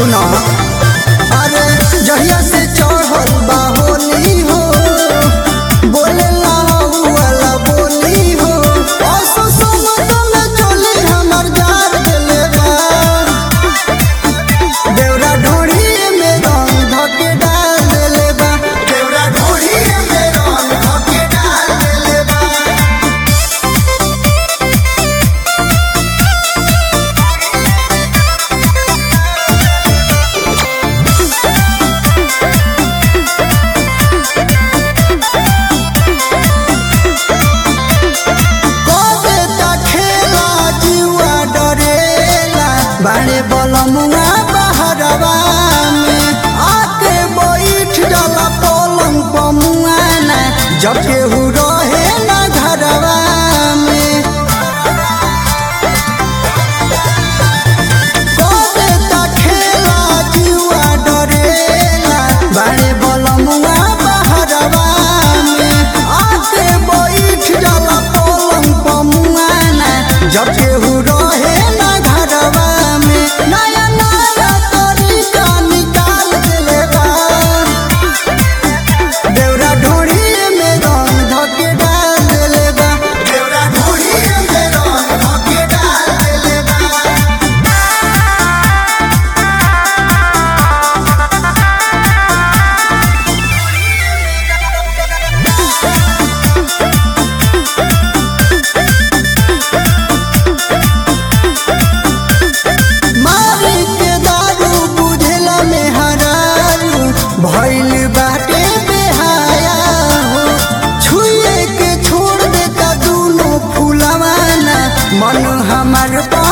सुना अरे जहिया से चढ़ल बा होली हो बोले वाला बोली हो असो समतल चली हमर जार देले बा देवरा ढोढ़ी में रंग धके डाल देले बा देवरा ढोढ़ी में रंग धके डाल देले बा कबे ता खेला जुआ डरेला बाड़े बलमुआ बहरवा में आके बैठ जाला पलंग पमुआना जब केहू रहे ना घरवा में कबे ता खेला जुआ डरेला बाड़े बलमुआ बहरवा में आके बैठ जाला पलंग पमुआना जब केहू रहे ना घरवा में नया नया तरीका निकाल देले बा देवरा ढोढ़ी में रंग धके डाल देले बा देवरा ढोढ़ी में रंग धके डाल देले बा मारी के दारू बुझला में हरारू भइल बाटे बेहाया हो छुए के छोड़ देता दूनो फुलवाना मन हमार